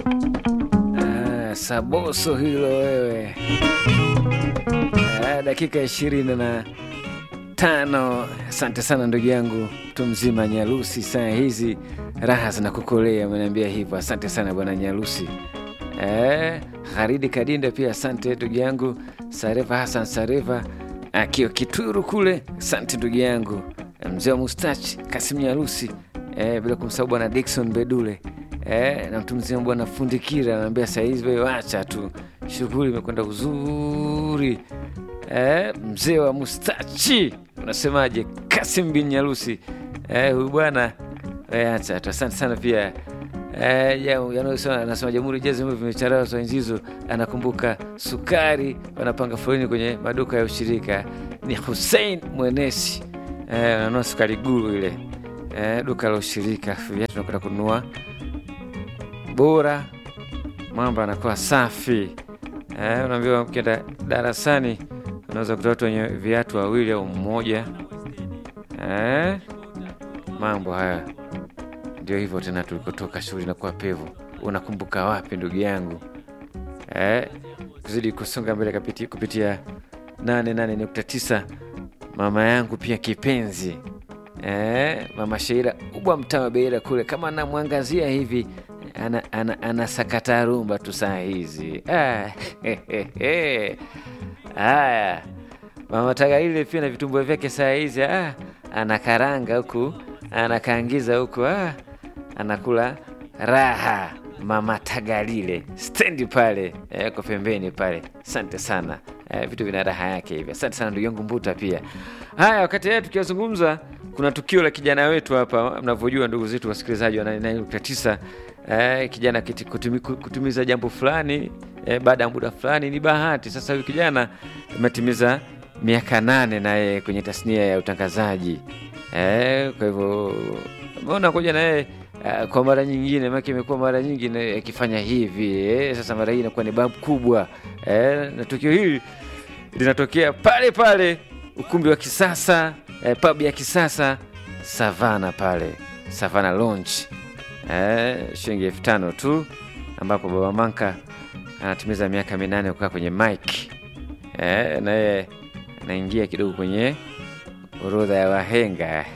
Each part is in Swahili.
Ah, saboso hilo wewe. Ah, dakika ishirini na tano. Asante sana ndugu yangu mtu mzima Nyalusi, saa hizi raha zinakukolea, ameniambia hivyo. Asante sana bwana Nyalusi. Eh, Haridi Kadinda pia asante ndugu yangu. Sareva Hassan Sareva akiwa Kituru kule, asante ndugu yangu mzee wa mustachi Kasim Nyalusi, eh, bila kumsahau bwana Dickson Bedule eh, na mtu mzima bwana Fundikira anaambia sahizi wewe wacha tu, shughuli imekwenda uzuri. Eh, mzee wa mustachi unasemaje, Kasim bin Nyalusi eh, huyu bwana eh, acha tu. Asante sana pia Eh, ya- yanayosema anasema Jamhuri Jazz vimecharazwa enzi hizo, anakumbuka sukari, wanapanga foleni kwenye maduka ya ushirika. Ni Hussein Mwenesi eh, ananua sukari guru ile eh, duka la ushirika, viatu tunakwenda kununua bora, mambo anakuwa safi eh, unaambiwa ukienda darasani unaweza kuta watu wenye viatu wawili au mmoja eh, mambo haya ndio hivyo tena, tulikotoka shughuli na kuwa pevu. Unakumbuka wapi ndugu yangu eh? Kuzidi kusonga mbele kapiti, kupitia 88.9 mama yangu pia kipenzi eh, mama Sheira ubwa mtaa wa Beira kule, kama anamwangazia hivi ana, ana, ana sakata rumba tu saa hizi ah, haya mama Tagaile pia na vitumbua vyake saa hizi ah, anakaranga huku anakaangiza huku ah, anakula raha. Mama Tagalile stendi pale eh, kwa pembeni pale. Asante sana eh, vitu vina raha yake hivi. Asante sana ndugu yangu Mbuta pia. Haya, wakati haya tukiwazungumza, kuna tukio la kijana wetu hapa, mnavyojua ndugu zetu wasikilizaji wa 99 eh, kijana kiti- kutumi, kutumiza jambo fulani eh, baada ya muda fulani ni bahati. Sasa huyu kijana ametimiza miaka nane naye kwenye tasnia ya utangazaji eh, kwa hivyo umeona kuja na yeye uh, kwa mara nyingine, maana imekuwa mara nyingi na- akifanya hivi eh, sasa mara hii inakuwa ni babu kubwa eh, na tukio hili linatokea pale pale ukumbi wa kisasa eh, pub ya kisasa Savana pale Savana Lounge eh, shilingi elfu tano tu, ambapo Baba Manka anatimiza miaka minane kukaa kwenye mic eh, na yeye anaingia kidogo kwenye orodha ya wahenga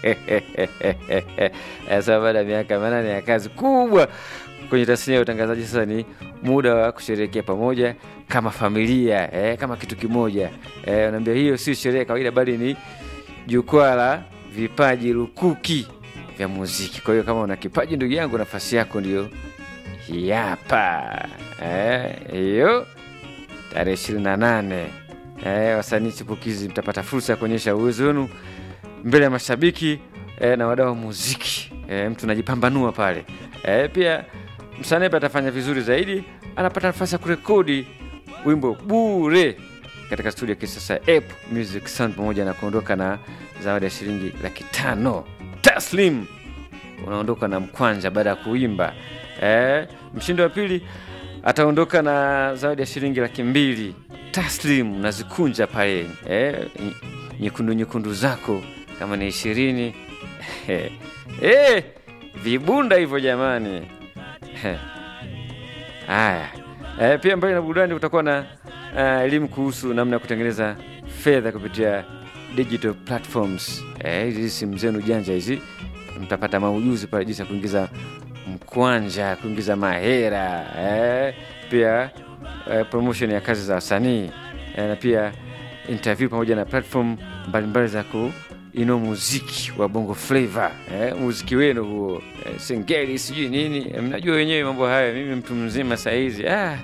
sasa baada ya miaka minane ya kazi kubwa kwenye tasnia ya utangazaji, sasa ni muda wa kusherehekea pamoja kama familia eh, kama kitu kimoja eh, naambia hiyo si sherehe ya kawaida, bali ni jukwaa la vipaji lukuki vya muziki. Kwa hiyo kama una kipaji ndugu yangu, nafasi yako ndio hii hapa eh, hiyo tarehe ishirini na nane eh, wasanii chipukizi mtapata fursa ya kuonyesha uwezo wenu mbele ya mashabiki eh, na wadau wa muziki eh, mtu anajipambanua pale eh, pia msanii pia atafanya vizuri zaidi, anapata nafasi ya kurekodi wimbo bure katika studio ya kisasa Ape Music Sound, pamoja na kuondoka na zawadi ya shilingi laki tano taslim. Unaondoka na mkwanja baada ya kuimba eh, mshindi wa pili ataondoka na zawadi ya shilingi laki mbili taslim, unazikunja pale eh, ny- nyekundu nyekundu zako kama ni ishirini eh, vibunda hivyo jamani. Eh. Haya, eh, pia mbali na burudani kutakuwa na eh, elimu kuhusu namna ya kutengeneza fedha kupitia digital platforms. Eh, hizi simu zenu janja hizi, mtapata maujuzi pale jinsi ya kuingiza mkwanja, kuingiza mahera eh, pia eh, promotion ya kazi za wasanii eh, na pia interview pamoja na platform mbalimbali za kuinua muziki wa bongo flava eh, muziki wenu huo eh, singeli sijui nini eh, mnajua wenyewe mambo hayo. Mimi mtu mzima sahizi ah,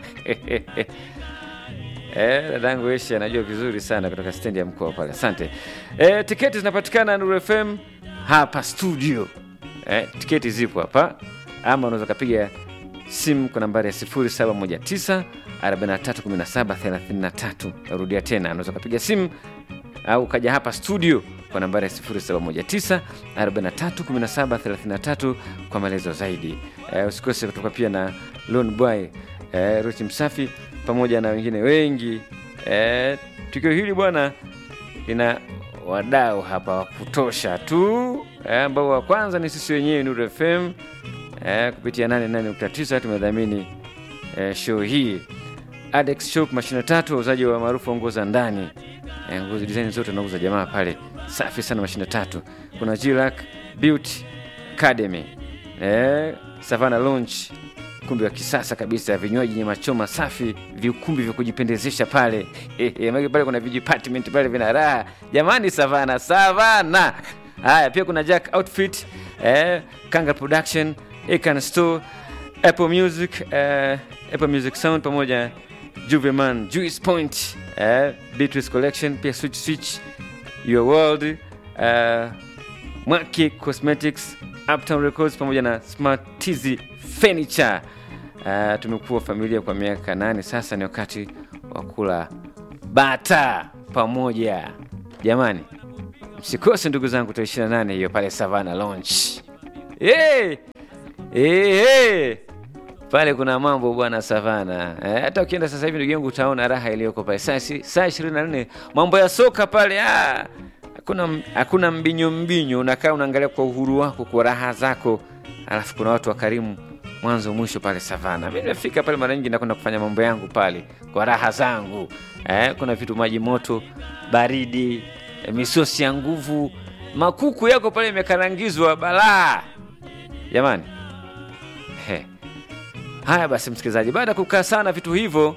Eh, dadangu Eshi anajua vizuri sana kutoka stendi ya mkoa pale. Asante. Eh, tiketi zinapatikana Nuru FM hapa studio. Eh, tiketi zipo hapa, ama unaweza ukapiga simu kwa nambari ya 0719 4317 33. Narudia tena, unaweza ukapiga simu au ukaja hapa studio kwa nambari ya 0719 4317 33 kwa maelezo zaidi. Eh, usikose kutoka pia na Lone Boy eh, Ruchi Msafi pamoja na wengine wengi. Eh, tukio hili bwana lina wadau hapa wa kutosha tu eh, ambao wa kwanza ni sisi wenyewe Nuru FM eh, kupitia 88.9 tumedhamini eh, show hii. Adex Shop mashine tatu, wauzaji wa maarufu wa nguo za ndani eh, nguo design zote nauza jamaa pale, safi sana mashine tatu. Kuna Jilac Beauty Academy eh, Savannah Lounge ukumbi wa kisasa kabisa, vinywaji yenye machoma safi, viukumbi vya kujipendezesha pale Maana pale kuna vijipartment pale vina raha jamani, Savana Savana. Haya, pia kuna Jack Outfit eh, Kanga Production, Ekan Store, Apple Music eh, Apple Music Sound pamoja Juveman, Juice Point eh, Beatrice Collection, pia Switch Switch, Your World eh, Mwaki Cosmetics, Uptown Records pamoja na Smart TZ Furniture. Uh, tumekuwa familia kwa miaka nane sasa, ni wakati wa kula bata pamoja jamani, msikose ndugu zangu, tarehe 28 hiyo pale Savannah Lounge. Hey! Hey, hey! Pale kuna mambo bwana Savana. Eh, hata ukienda sasa hivi ndugu yangu utaona raha iliyoko pale. Saa si- saa 24 mambo ya soka pale ah. Hakuna hakuna mbinyo mbinyo, unakaa unaangalia kwa uhuru wako kwa raha zako. Alafu kuna watu wakarimu mwanzo mwisho pale Savana. Mimi nimefika pale mara nyingi nakwenda kufanya mambo yangu pale kwa raha zangu. Eh, kuna vitu maji moto, baridi, eh, misosi ya nguvu, makuku yako pale imekarangizwa balaa. Jamani. He. Haya basi, msikilizaji, baada ya kukaa sana vitu hivyo,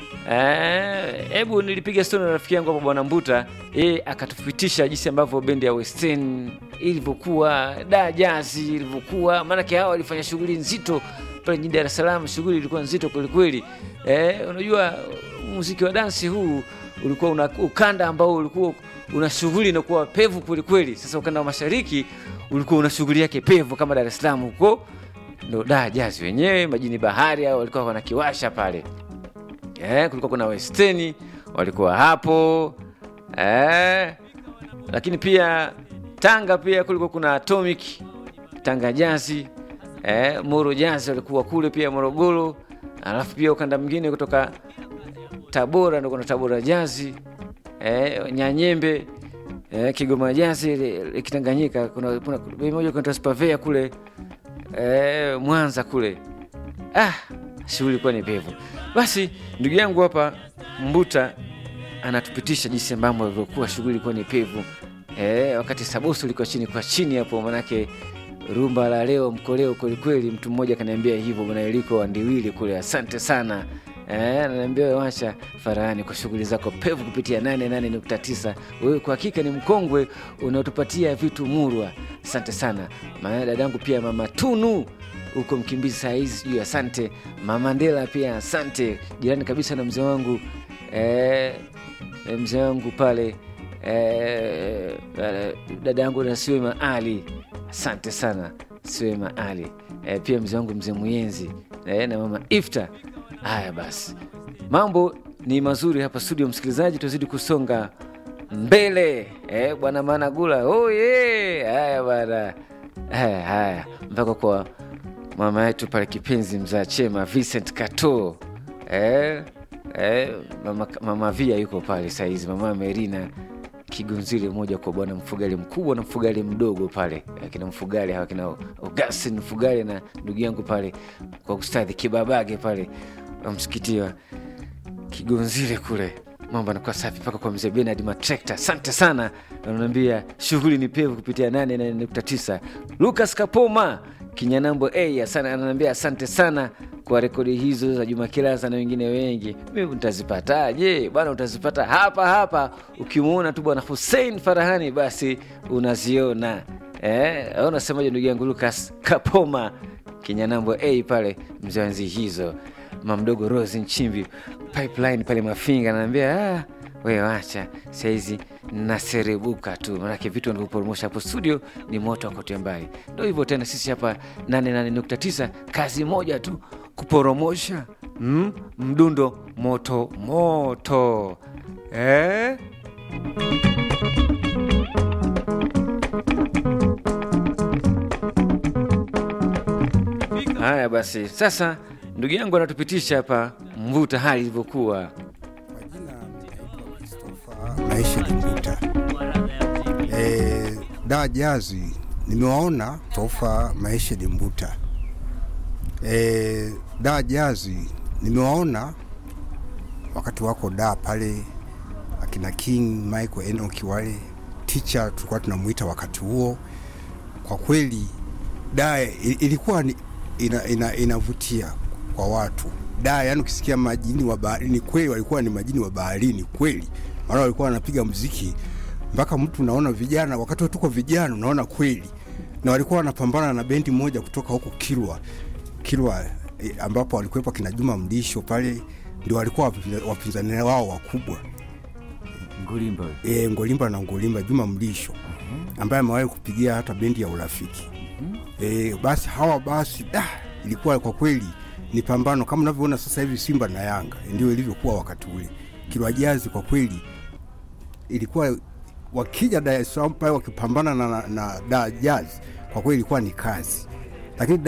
hebu nilipiga stori na rafiki yangu hapo Bwana Mbuta, yeye akatupitisha jinsi ambavyo bendi ya West End ilivyokuwa, da jazi ilivyokuwa, maanake hawa walifanya shughuli nzito pale jijini Dar es Salaam. Shughuli ilikuwa nzito kwelikweli. Eh, unajua muziki wa dansi huu ulikuwa una ukanda ambao ulikuwa una shughuli inakuwa pevu kwelikweli. Sasa ukanda wa mashariki ulikuwa una shughuli yake pevu kama Dar es Salaam huko ndo da jazi wenyewe majini bahari hao walikuwa wanakiwasha pale eh, kulikuwa kuna westeni walikuwa hapo eh, lakini pia Tanga pia kulikuwa kuna Atomic Tanga jazi eh, Moro jazi walikuwa kule pia Morogoro, alafu pia ukanda mwingine kutoka Tabora ndo kuna Tabora jazi eh, Nyanyembe eh, Kigoma jazi ile- ile Kitanganyika kuna kuna kuna moja kuna Spavea kule eh, Mwanza kule. Ah, shughuli ilikuwa ni pevu. Basi ndugu yangu hapa Mbuta anatupitisha jinsi ambavyo ilivyokuwa shughuli ilikuwa ni pevu. Eh, wakati Sabusu ilikuwa chini kwa chini hapo, manake rumba la leo mkoleo kwelikweli. Mtu mmoja kaniambia hivyo, bwana Eliko Wandiwili kule, asante sana. Eh, ananiambia wewe wacha Farahani kwa shughuli zako pevu kupitia 88.9. Wewe kwa hakika ni mkongwe unaotupatia vitu murwa. Asante sana. Maana dadangu pia mama Tunu huko Mkimbizi saa hizi sijui, asante. Mama Ndela pia asante, jirani kabisa na mzee wangu eh, eh, mzee wangu pale eh, eh, dada yangu na Siwema Ali, asante sana Siwema Ali eh, pia mzee wangu mzee Muyenzi eh, na mama Ifta. Haya basi, mambo ni mazuri hapa studio, msikilizaji, tuzidi kusonga mbele eh, bwana Managula oye! Haya bwana, haya haya, mpaka kwa mama yetu pale kipenzi mzaa chema Vincent Kato eh, eh, mama, mama Via yuko pale saizi, mama Merina Kigunzile moja kwa bwana mfugali mkubwa na mfugali mdogo pale, akina mfugali hawa kina Augustin mfugali na ndugu yangu pale kwa ustadhi Kibabage pale wa msikiti wa Kigonzile kule, mambo anakuwa safi mpaka kwa mzee Benard Matrekta. Asante sana, ananiambia shughuli ni pevu kupitia 88.9. Lucas Kapoma Kinyanambo a sana ananiambia asante sana kwa rekodi hizo za Juma Kilasa na wengine wengi. Mimi nitazipataje bwana? Utazipata hapa hapa, ukimwona tu bwana Hussein Farahani basi unaziona. Eh, au unasemaje ndugu yangu Lucas Kapoma Kinyanambo a pale mzee wa enzi hizo mamdogo Rose Nchimbi pipeline pale Mafinga, anaambia ah, we wacha saizi naserebuka tu, manake vitu wanavyoporomosha hapo studio ni moto wakote mbali. Ndo hivyo tena, sisi hapa 88.9 kazi moja tu kuporomosha mm, mdundo moto moto eh? Haya basi, sasa ndugu yangu anatupitisha hapa mvuta hali ilivyokuwa. Kwa jina ninaitwa Christopher Maisha Kimbuta. E, da jazi nimewaona tofa Maisha Dimbuta E, da jazi nimewaona wakati wako da pale, akina King Michael Enoki wale teacher tulikuwa tunamuita wakati huo. Kwa kweli da i- ilikuwa ni, ina, ina, inavutia kwa watu da, yani ukisikia majini wa baharini kweli walikuwa ni majini wa baharini kweli, maana walikuwa wanapiga mziki mpaka mtu unaona vijana, wakati tuko vijana unaona kweli, na walikuwa wanapambana na bendi moja kutoka huko Kilwa Kilwa eh, ambapo walikuwepo kina Juma Mlisho pale, ndio walikuwa wapinza- wapinzani wao wakubwa Ngulimba. e, Ngolimba na Ngolimba, Juma Mlisho ambaye amewahi kupigia hata bendi ya Urafiki e, basi hawa basi da, ilikuwa kwa kweli ni pambano kama unavyoona sasa hivi Simba na Yanga ndio ilivyokuwa wakati ule. Kilwa Jazi kwa kweli ilikuwa wakija Dar es Salaam pale wakipambana na, na, na da Jazz kwa kweli ilikuwa ni kazi, lakini